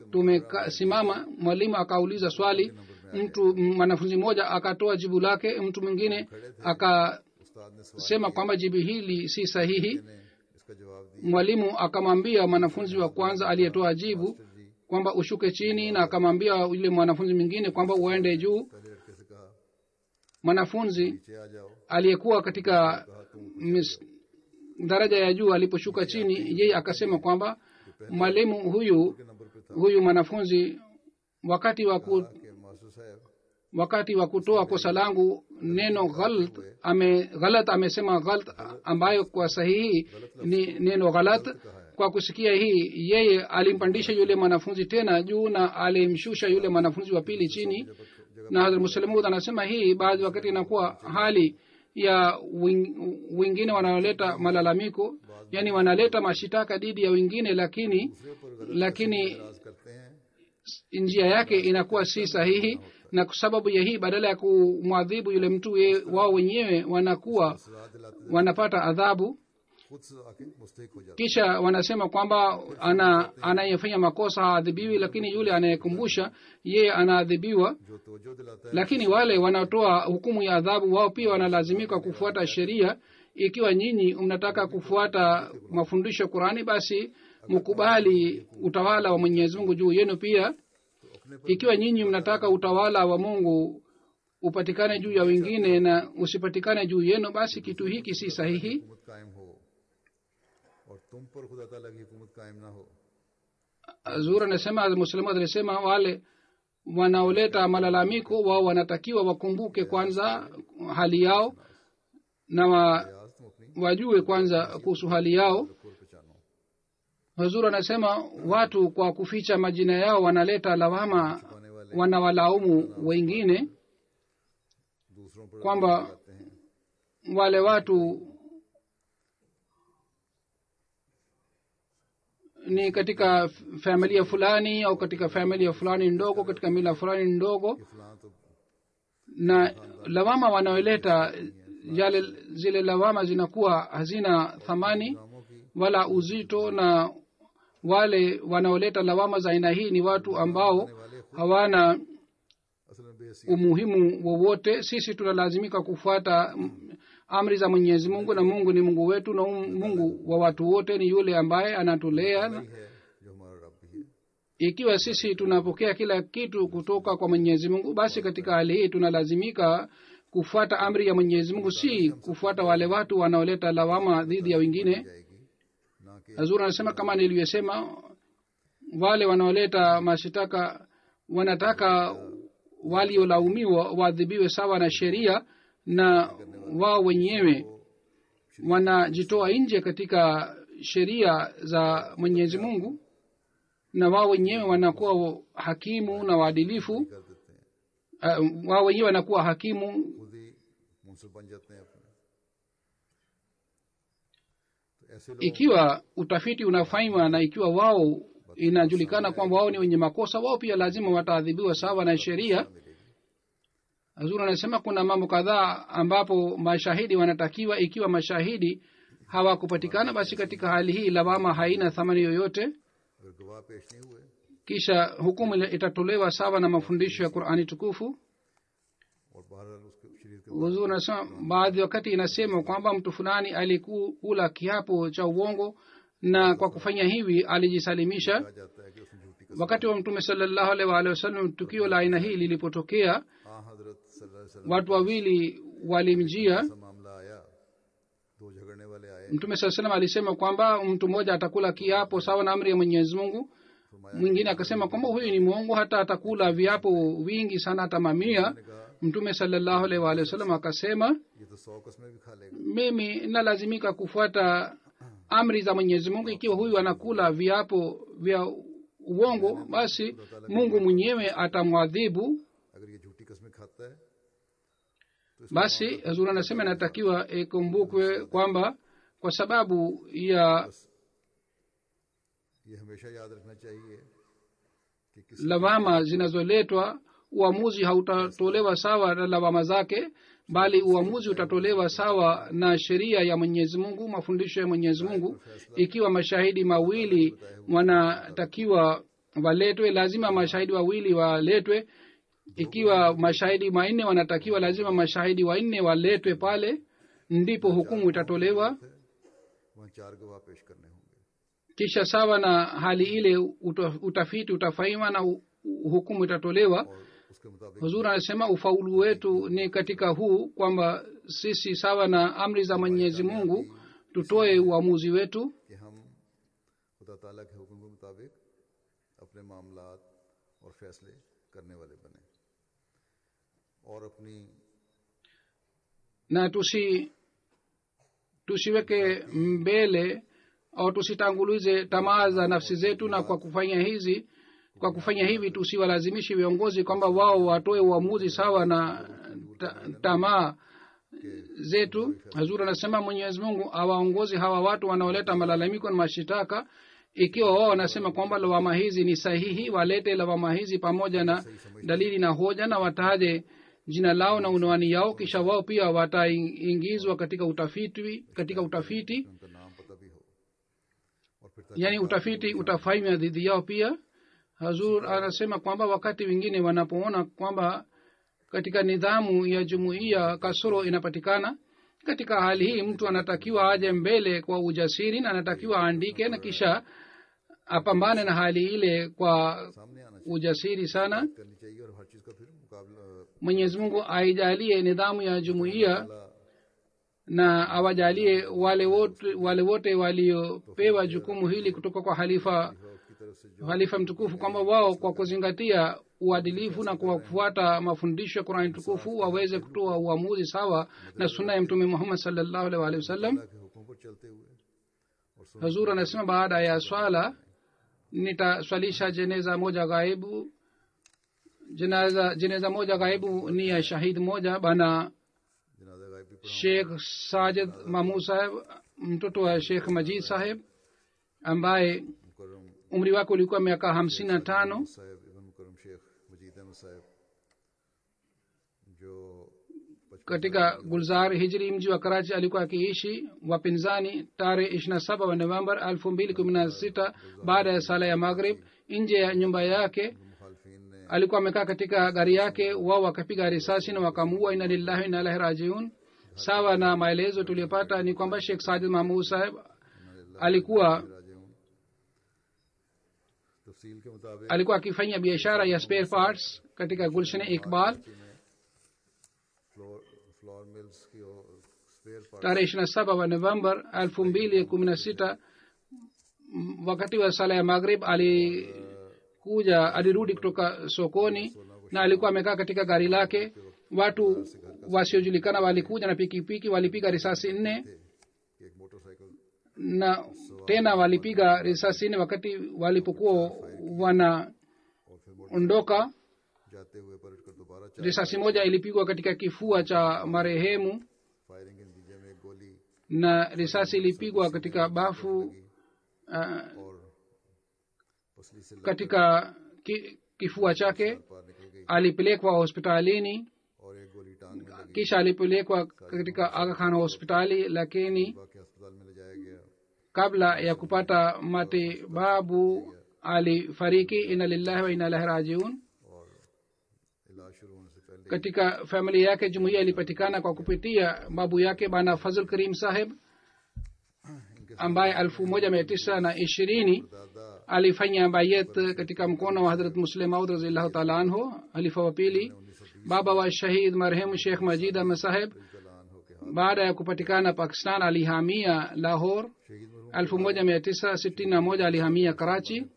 tumesimama mwalimu akauliza swali mtu mwanafunzi mmoja akatoa jibu lake mtu mwingine akasema
उस्ताद ने सवाल
kwamba jibu hili si sahihi
ने इसका जवाब दिया
mwalimu akamwambia mwanafunzi wa kwanza aliyetoa jibu kwamba ushuke chini na akamwambia yule mwanafunzi mwingine kwamba uende juu
पहले लड़के से कहा
mwanafunzi
नीचे आ जाओ
aliyekuwa katika
कहा तुम
mis, daraja ya juu aliposhuka chini yeye akasema kwamba mwalimu huyu
के number पे था
huyu mwanafunzi wakati wa ku,
कि मास्टर साहब
wakati wa kutoa kosa langu neno ghalat ame ghalat amesema ghalat ambayo kwa sahihi ni neno ghalat kwa kusikia hii yeye alimpandisha yule mwanafunzi tena juu na alimshusha yule mwanafunzi wa pili chini na hadrat muslimud anasema hii baadhi wakati inakuwa hali ya wing- wengine wanaoleta malalamiko yani wanaleta mashitaka dhidi ya wengine lakini lakini
इतराज करते हैं
njia yake inakuwa si sahihi na kwa sababu ya hii badala ya kumwadhibu yule mtu ye, wao wenyewe wanakuwa
सजा दिलाते
wanapata adhabu
खुद से आके मुस्तक हो जाते
kisha wanasema kwamba ana anayefanya makosa haadhibiwi lakini yule anayekumbusha yeye anaadhibiwa
हैं। जो तोजो दिलाता है
lakini wale wanaotoa hukumu ya adhabu wao pia wanalazimika kufuata sheria ikiwa nyinyi mnataka kufuata mafundisho ya qurani basi mkubali utawala wa mwenyezi mungu juu yenu pia ikiwa nyinyi mnataka utawala wa mungu upatikane juu ya wengine na usipatikane juu yenu basi kitu hiki si sahihi
हुकूमत कायम हो और तुम पर खुदा ताला की हुकूमत कायम ना हो
zur anasema muslimu alisema wale wanaoleta malalamiko wao wanatakiwa wakumbuke kwanza hali yao na wa,
प्रयास तुम अपनी
wajue kwanza kuhusu hali yao
और पहचानो
hazur anasema watu kwa kuficha majina yao wanaleta lawama
पाने वाले
wanawalaumu wengine
दूसरों पर
kwamba
लगाते हैं
wale watu ni katika familia fulani au katika familia fulani ndogo katika mila fulani ndogo
कि फलां तो
na lawama wanaoleta yale zile lawama zinakuwa hazina thamani
कामों की
wala uzito na wale wanaoleta lawama za aina hii ni watu ambao hawana
असल में बेहसी
umuhimu wowote sisi tunalazimika kufuata mm, amri za mwenyezi mungu na mungu ni mungu wetu na um- mungu wa watu wote ni yule ambaye anatulea
है जो हमारा रब भी है
ikiwa sisi tunapokea kila kitu kutoka kwa mwenyezi mungu basi katika hali hii tunalazimika kufuata amri ya mwenyezi mungu si kufuata wale watu wanaoleta lawama dhidi ya wengine
जाएगी ना कि
hazur anasema kama nilivyosema wale wanaoleta mashitaka wanataka waliolaumiwa waadhibiwe sawa na sheria na wao wenyewe wanajitoa nje katika sheria za mwenyezi mungu na wao wenyewe wanakuwa hakimu na waadilifu
कर देते हैं
uh, wao wenyewe wanakuwa hakimu
खुद ही मुंसिफ बन जाते हैं अपने तो ऐसे लोग
ikiwa utafiti unafanywa na ikiwa wao inajulikana kwamba wao ni wenye makosa wao pia lazima wataadhibiwa sawa na sheria
मिलेगी
hazuri anasema kuna mambo kadhaa ambapo mashahidi wanatakiwa ikiwa mashahidi hawakupatikana basi katika hali hii lawama haina thamani yoyote
अगर गवाह पेश नहीं हुए
kisha hukumu ile itatolewa sawa na mafundisho ya qurani tukufu
और बहरहाल उसके शरीर के
huzuri anasema baadhi wakati inasema kwamba mtu fulani alikula kiapo cha uongo na kwa kufanya hivi alijisalimisha
कहा जाता है कि उसने झूठी कसम
wakati wa mtume salallahu alaihi waalihi wasallam tukio la aina hii lilipotokea
हाँ हजरत सल्लल्लाहु अलैहि वसल्लम
watu wawili walimjia
ऐसा मामला आया दो झगड़ने वाले आए
mtume saa salam alisema kwamba mtu mmoja atakula kiapo sawa na amri ya mwenyezi mungu mwingine akasema kwamba huyu ni mwongo hata atakula viapo vingi sana hata mamia
ने कहा
mtume salallahu alaihi waalihi wasallam akasema
ये तो सौ कस्में भी खा लेगा
mimi nalazimika kufuata amri za mwenyezi mungu ikiwa huyu anakula viapo vya uongo basi mungu mwenyewe atamwadhibu
अगर ये झूठी कस्में खाता है
basi hazur anasema inatakiwa ikumbukwe kwamba kwa sababu ya
ये हमेशा याद रखना चाहिए कि किस
lawama zinazoletwa uamuzi hautatolewa sawa na lawama zake bali uamuzi utatolewa sawa na sheria ya mwenyezi mungu mafundisho ya mwenyezi mungu ikiwa mashahidi mawili wanatakiwa waletwe lazima mashahidi wawili waletwe ikiwa mashahidi manne wanatakiwa lazima mashahidi wanne waletwe pale ndipo hukumu itatolewa
वहाँ चार गवाह पेश करने होंगे
kisha sawa na hali ile uta- utafiti utafanywa na hu- hukumu itatolewa
और उसके मुताबिक
huzur anasema ufaulu wetu ni katika huu kwamba sisi sawa na amri za mwenyezi mungu tutoe uamuzi wetu
कि हम खुदा ताला के हुक्म के मुताबिक अपने मामलात और फैसले करने वाले बने और अपनी
na tusi tusiweke mbele au tusitangulize tamaa za nafsi zetu na kwa kufanya hizi kwa kufanya hivi tusiwalazimishe viongozi kwamba wao watoe uamuzi sawa na ta, tamaa zetu hazur anasema mwenyezi mungu awaongozi hawa watu wanaoleta malalamiko na mashitaka ikiwa wao wanasema kwamba lawama hizi ni sahihi walete lawama hizi pamoja na dalili na hoja na wataje jina lao na unwani yao kisha wao pia wataingizwa katika utafiti katika utafiti
उनका नाम पता भी हो और फिर
yani utafiti utafanywa dhidi yao pia hazur anasema kwamba wakati wengine wanapoona kwamba katika nidhamu ya jumuiya kasoro inapatikana katika hali hii mtu anatakiwa aje mbele kwa ujasiri na anatakiwa aandike na kisha apambane na hali ile kwa
सामने आना
ujasiri sana
करनी चाहिए और हर चीज़ का फिर मुकाबला
mwenyezi mungu aijalie nidhamu ya jumuiya na awajalie wale wote wale wote waliopewa jukumu hili kutoka kwa halifa
की तरफ से जो
halifa mtukufu kwamba wao kwa kuzingatia uadilifu na kwa kufuata mafundisho ya qurani tukufu waweze kutoa uamuzi sawa na suna ya mtume muhammad salllahu alaihi waalihi wasallam
अल्लाह के हुक्म पर चलते हुए और सुन
hazur anasema baada ya swala nitaswalisha jeneza moja ghaibu jeneza jeneza moja ghaibu ni ya shahid moja bana
जनाजा गायब भी पढ़ा
shekh sajid mamu saheb mtoto wa shekh majid saheb ambaye
मुकरम
umri wake ulikuwa miaka hamsini na tano
साहब इबन मुकरम शेख मजीद अहमद साहब जो
katika gulzar hijri mji wa karachi alikuwa akiishi wapinzani tarehe ishiri na saba wa november elfu mbili kumi na sita baada ya sala ya maghrib nje ya nyumba yake
मुखालफिन ने
alikuwa amekaa katika gari yake wao wakapiga risasi na wakamuua ina lillahi ina ilahi rajiun sawa na maelezo tuliyopata ni kwamba shekh sajid mahmud saheb alikuwa
राजे हूँ तफसील के मुताबिक
alikuwa akifanya biashara ya spare parts katika gulshan iqbal
floor floor mills की spare part
tarehe ishiri na saba wa november elfu mbili kumi na sita m- wakati wa sala ya maghrib alikuja alirudi kutoka sokoni na alikuwa amekaa katika gari lake watu wasiojulikana walikuja na pikipiki walipiga risasi nne
कि एक motorcycle
na tena walipiga risasi nne wakati walipokuwa wanaondoka
और फिर जाते हुए पलट कर दोबारा चार
risasi moja ilipigwa katika kifua cha marehemu
firing के नतीजे में एक गोली
na risasi ilipigwa katika bafu uh,
और पसली से
katika ki, kifua chake
पार निकल गई
alipelekwa hospitalini
और एक गोली टांग में लगी
kisha alipelekwa katika aga khan hospitali lakini
बाकी अस्पताल में ले जाया गया
kabla ya kupata matibabu alifariki ina lillahi wa ina ilahi rajiun
और इलाज शुरू होने से पहले
katika familia yake jumuiya ilipatikana kwa kupitia babu yake bana fazl karim saheb ambaye elfu moja mia tisa na ishirini
दादा
alifanya bayet katika mkono wa hadrat muslim maud raziallahu taala anhu halifa wa pili baba wa shahid marehemu shekh majid ahmed saheb
कलान हो के
baada ya kupatikana pakistan alihamia lahor
शहीद मरहूम
elfu moja mia tisa sitini na moja alihamia karachi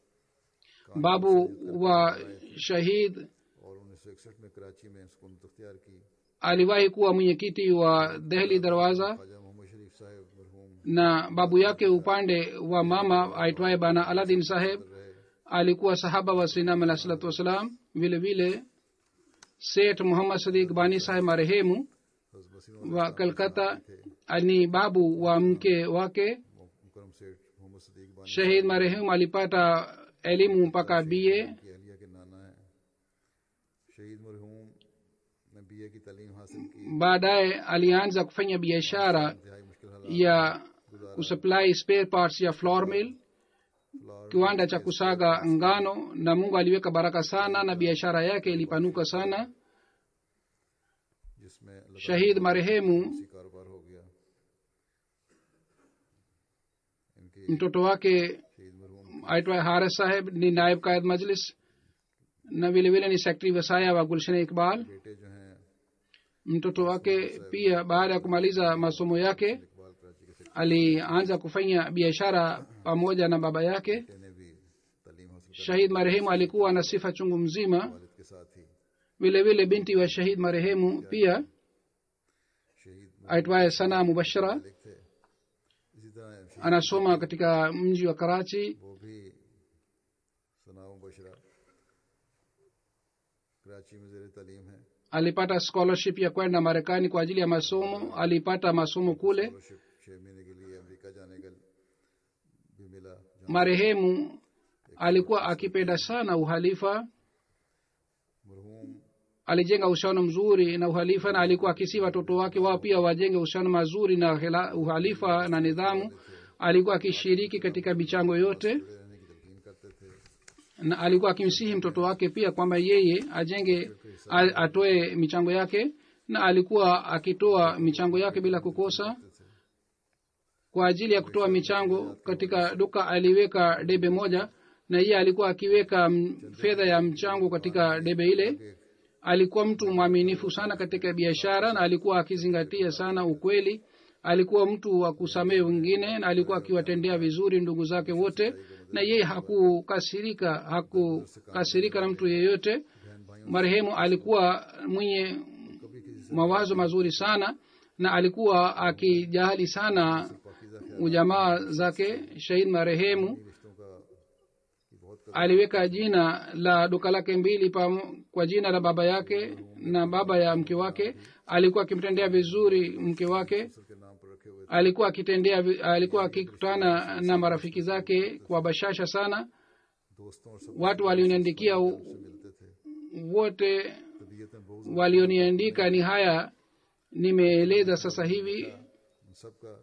babu wa shahid
और उन्नीस सौ इकसठ में कराची में सुकूनत अख्तियार की
aliwahi kuwa mwenyekiti wa dehli darwaza
Khwaja मोहम्मद शरीफ साहब मरहूम
na babu yake upande wa mama aitwaye bana aladin saheb alikuwa sahaba wa sinam alah salatu wassalam vile vile set muhammad sadiq bani saheb marehemu
हज़रत Wasim
wa kalkata ni babu wa mke wake
मुकरम सेठ मोहम्मद सदीक बानी
shahid marehemu alipata elimu mpaka ba
की अहलिया के नाना है शहीद मरहूम ने बीए की तालीम हासिल की
baadaye alianza kufanya biashara
इंतहाई मुश्किल हालात
ya kusupply spare parts ya floor mill kiwanda cha kusaga ngano na mungu aliweka baraka sana na biashara yake ilipanuka sana
जिसमें अल्लाह
shahid marehemu
की कारोबार हो गया इनकी
mtoto wake
शहीद मरहूम
aitwaye haris saheb ni naib kaid majlis na vile vile ni sekretari wasaya wa gulshan iqbal
बेटे जो हैं
mtoto wake pia baada ya kumaliza masomo yake
Iqbal कराची के
alianza kufanya biashara pamoja na baba yake
secretary ने भी तालीम हासिल कर
shahid marehemu alikuwa na sifa chungu mzima
वालिद के साथ ही
vile vile binti wa shahid marehemu pia
शहीद
aitwaye sana mubashara
मालिक थे इसी तरह शहीद
anasoma katika mji wa karachi
वो भी सनाओ बशरा कराची में जेर तालीम है
alipata scholarship ya kwenda marekani kwa ajili ya masomo alipata masomo kule
scholarship छह महीने के लिए अमेरिका जाने का भी मिला जहाँ
marehemu alikuwa akipenda sana uhalifa
मरहूम
alijenga uhusiano mzuri na uhalifa na alikuwa akisi watoto wake wao pia wajenge uhusiano mazuri na hila- uhalifa na nidhamu alikuwa akishiriki katika michango yote
जुड़े रहने की तलकीन करते थे
na alikuwa akimsihi mtoto wake pia kwamba yeye ajenge a- atoe michango yake na alikuwa akitoa michango yake bila kukosa kwa ajili ya kutoa michango katika duka aliweka debe moja na yeye alikuwa akiweka m- fedha ya mchango katika debe ile alikuwa mtu mwaminifu sana katika biashara na alikuwa akizingatia sana ukweli alikuwa mtu wa kusamehe wengine na alikuwa akiwatendea vizuri ndugu zake wote na yeye hakukasirika hakukasirika na mtu yeyote marehemu alikuwa mwenye mawazo mazuri sana na alikuwa akijali sana ujamaa zake shahid marehemu
रिश्तों का की बहुत कदर
aliweka jina la duka lake mbili pam, kwa jina la baba yake na baba ya mke wake alikuwa akimtendea vizuri mke wake
के नाम पर रखे हुए
alikuwa akitendea vi- alikuwa akikutana na marafiki zake kwa bashasha sana
दोस्तों और सब
watu walioniandikia u-
मिलते थे
wote
तबीयत में बहुत
walioniandika ni haya nimeeleza sasa hivi
उन सबका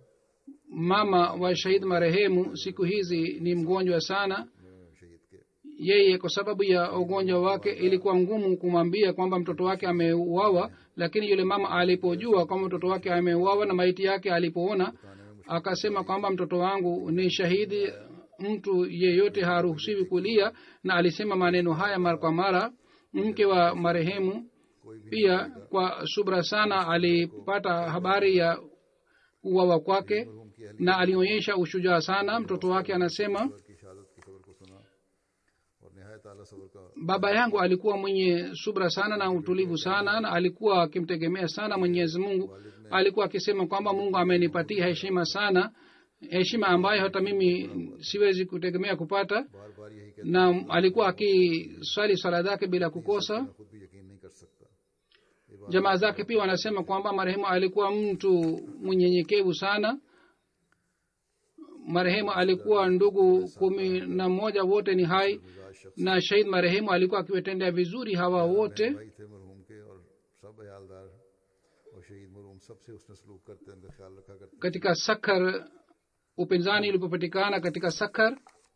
mama wa shahid marehemu siku hizi ni mgonjwa sana
अ, शहीद के
yeye kwa sababu ya ugonjwa wake ilikuwa ngumu kumwambia kwamba mtoto wake ameuawa lakini yule mama alipojua kwamba mtoto wake ameuawa na maiti yake alipoona akasema kwamba mtoto wangu ni shahidi mtu yeyote haruhusiwi kulia na alisema maneno haya mara kwa mara mke wa marehemu pia kwa subra sana alipata habari ya kuwawa kwake na alionyesha ushujaa sana mtoto wake anasema
की शहादत की खबर को सुना और नहायत आला सबर का
baba yangu alikuwa mwenye subra sana na utulivu sana na alikuwa akimtegemea sana mwenyezi mungu alikuwa akisema kwamba mungu amenipatia heshima sana heshima ambayo hata mimi siwezi kutegemea kupata
बार बार यही कहते
na alikuwa akiswali swala zake bila kukosa
मैं खुद भी यकीन नहीं कर सकता ये बात
jamaa zake pia wanasema kwamba marehemu alikuwa mtu mnyenyekevu sana marehemu alikuwa ndugu kumi na mmoja wote ni hai
मिजाज शख्स
na shahid marehemu alikuwa akiwatendea vizuri hawa wote
भाई थे मरहूम के और सब अयालदार और शहीद मरहूम सबसे उसने सलूक करते उनका ख्याल रखा करते
katika sakhar upinzani ulipopatikana katika sakhar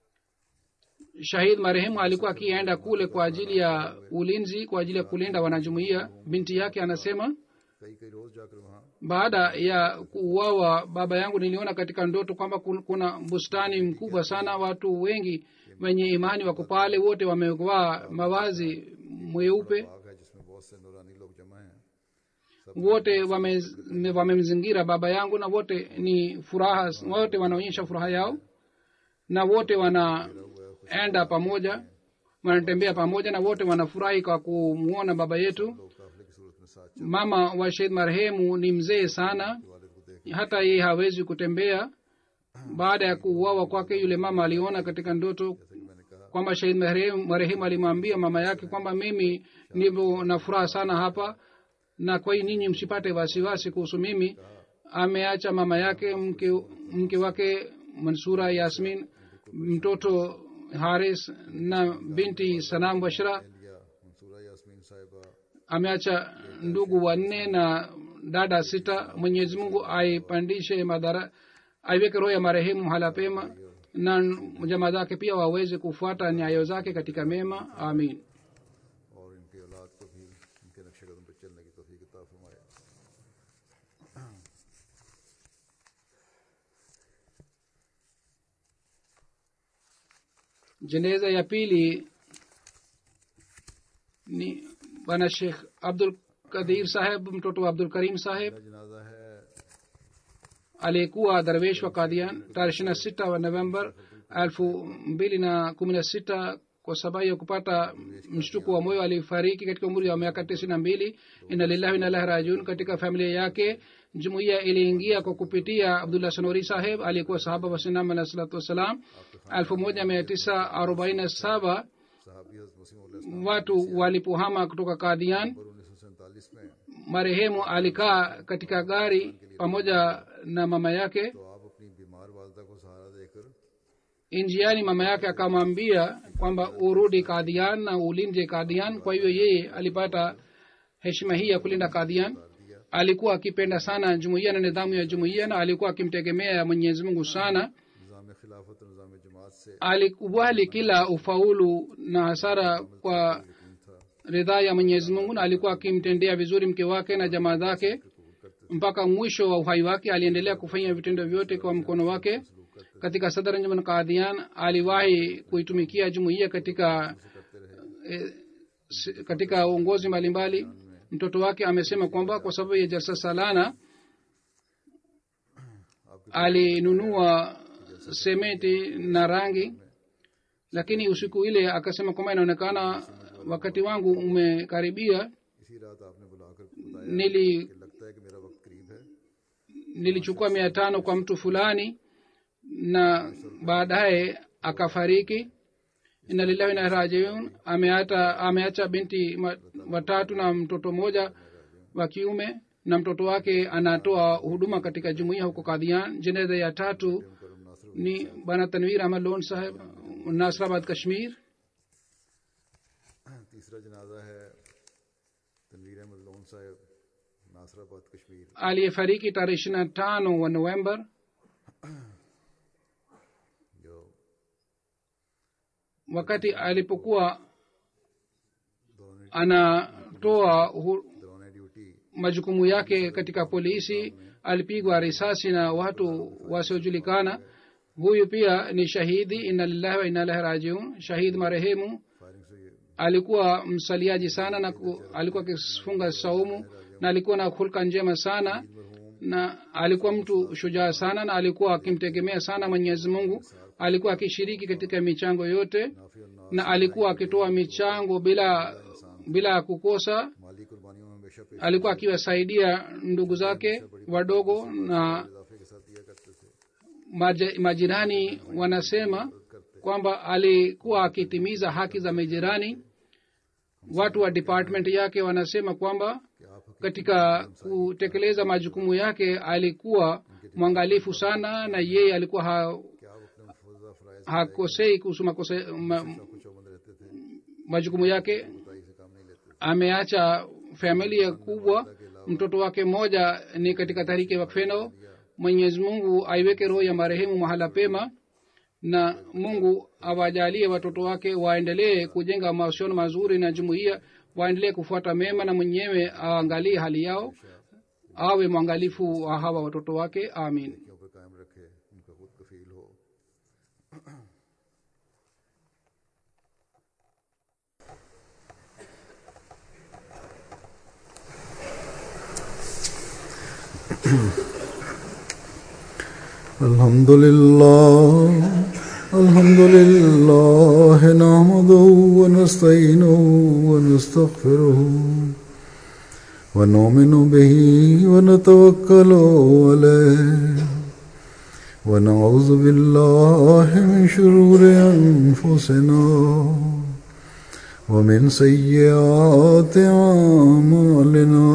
shahid marehemu alikuwa akienda kule kwa ajili ya ulinzi kwa ajili ya kulinda wanajumuia binti yake anasema
कई कई रोज जाकर वहाँ
baada ya kuuawa baba yangu niliona katika ndoto kwamba kun- kuna bustani mkubwa sana watu wengi wenye imani wako pale wote wamevaa mavazi mweupe
बाग है जिसमें बहुत से नूरानी लोग जमा हैं
wote wame- wamemzingira baba yangu na wote ni furaha wote wanaonyesha furaha yao na wote wanaenda pamoja wanatembea pamoja na wote wanafurahi kwa kumwona baba yetu
लोग काफिले की सूरत में साथ
mama wa shahid marehemu ni mzee sana
वालिद को देख
hata yeye hawezi kutembea baada ya kuuawa kwake yule mama aliona katika ndoto
जैसे कि मैंने कहा
kwamba shahid marehemu marehemu alimwambia mama yake kwamba mimi ndivyo na furaha sana hapa na kwa hiyo ninyi msipate wasiwasi kuhusu mimi ameacha mama yake mke, mke wake mansura yasmin mtoto haris na binti sanam bashra
लिया मंसूरा यास्मीन साहिबा
ameacha ndugu wanne na dada sita mwenyezi mungu aipandishe madhara aiweke roho ya marehemu mahala pema na jamaa zake pia waweze kufuata nyayo zake katika mema amin
और इनकी औलाद को भी इनके नक्शे कदम पर चलने की तोफीक अता फरमाए
jeneza ya pili ni bwana shekh abdul kadir saheb mtoto wa abdul karim saheb
पहला जनाजा है
aliyekuwa darwesh wa kadian tarehe ishiri na sita wa november elfu mbili na kumi na sita kwa sababu ya kupata mshtuko wa moyo alifariki katika umri wa miaka tisini na mbili ina lillahi inalahi rajun katika familia yake jumuiya iliingia kwa kupitia abdullah sanori saheb aliyekuwa sahaba wa sinam alah salatu wassalam elfu moja mia tisa arobaini na saba
साहबी हज़रत मुस्लिम
watu walipohama kutoka kadian
उन्नीस सौ सैंतालीस में
marehemu alikaa katika gari pamoja na mama yake
तो आप अपनी बीमार वालदा को सहारा देकर
njiani mama yake akamwambia kwamba urudi kadian na ulinde kadian kwa hiyo yeye alipata heshima hii ya kulinda kadian alikuwa akipenda sana jumuiya na nidhamu ya jumuiya na alikuwa akimtegemea mwenyezi mungu sana
निज़ाम खिलाफत और निज़ाम जमात से
alikubali kila ufaulu na hasara kwa
यकीन था
ridhaa ya mwenyezi mungu na alikuwa akimtendea vizuri mke wake na jamaa zake mpaka mwisho wa uhai wake aliendelea kufanya vitendo vyote kwa mkono wake katika sadranjman kadhian aliwahi kuitumikia jumuiya katika eh, si- katika uongozi mbalimbali mtoto wake amesema kwamba kwa sababu ya jalsa salana alinunua sementi na rangi lakini usiku ile akasema kwamba inaonekana wakati wangu umekaribia
इसी रात आपने बुलाकर बताया
nili
कि लगता है कि मेरा वक्त करीब है
nilichukua mia tano kwa mtu fulani na baadaye akafariki inna lillahi na rajiun ameata ameacha binti ma- watatu na mtoto mmoja wa kiume na mtoto wake anatoa huduma katika jumuiya huko kadhian jeneza ya tatu
करम नासर
ni bana tanwir ahmad lon saheb nasrabad kashmir
तीसरा जनाजा है तनवीर अहमद लोन साहब Nasrabad Kashmir
aliyefariki tarehe ishiri na tano wa november
जो
wakati alipokuwa
दौरान
anatoa hu,
दौरान duty
majukumu yake katika polisi alipigwa risasi na watu wasiojulikana huyu pia ni shahidi inna lillahi wa inna ilahi rajiun shahid marehemu
firing से ये
alikuwa msaliaji sana na ku, alikuwa akifunga saumu na alikuwa na hulka njema sana na alikuwa mtu shujaa sana na alikuwa akimtegemea sana mwenyezi mungu alikuwa akishiriki katika michango yote
नाफी और ना
na alikuwa akitoa michango bila bila kukosa
माली कुर्बानियों में हमेशा पेश
alikuwa akiwasaidia ndugu zake wadogo na
इजाफे के साथ दिया करते थे
maje- majirani wanasema kwamba alikuwa akitimiza haki za majirani watu wa department yake wanasema kwamba
कि आप
katika kutekeleza majukumu yake alikuwa mwangalifu sana na yeye alikuwa ha,
कि आप अपने मुफजा फ़राइज़
hakosei kuhusu makose, ma,
को चौबंद रहते थे
majukumu yake
बताई से काम नहीं लेते
ameacha familia kubwa mtoto wake mmoja ni katika tariki wakfeno mwenyezi mungu aiweke roho ya marehemu mahala pema na mungu awajalie watoto wake waendelee kujenga mahusiano mazuri na jumuiya waendelee kufuata mema na mwenyewe aangalie hali yao awe mwangalifu wa hawa watoto wake amin
क्यों पर कायम रखे उनका खुद कफील हो الحمد لله الحمد لله نحمده ونستعينه ونستغفره ونؤمن به ونتوكل عليه ونعوذ بالله من شرور أنفسنا ومن سيئات أعمالنا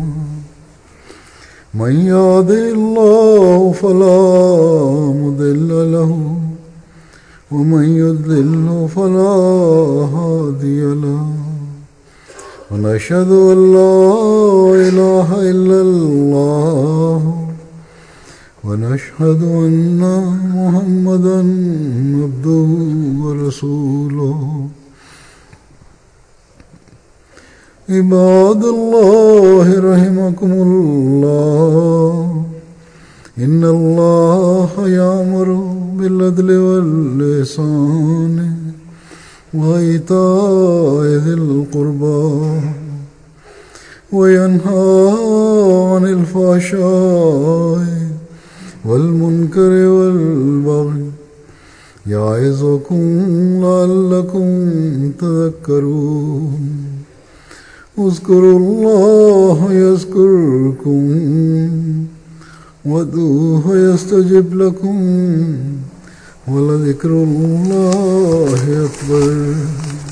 من يهده الله فلا مضل له ومن يضلل فلا هادي له ونشهد أن لا إله إلا الله ونشهد أن محمدا عبده ورسوله عباد الله رحمكم الله إن الله يأمر بالعدل واللسان وإيتاء ذي القربى وينهى عن الفحشاء والمنكر والبغي يعظكم لعلكم تذكرون اذكروا الله يذكركم وادعوه يستجب لكم ولذكر الله أكبر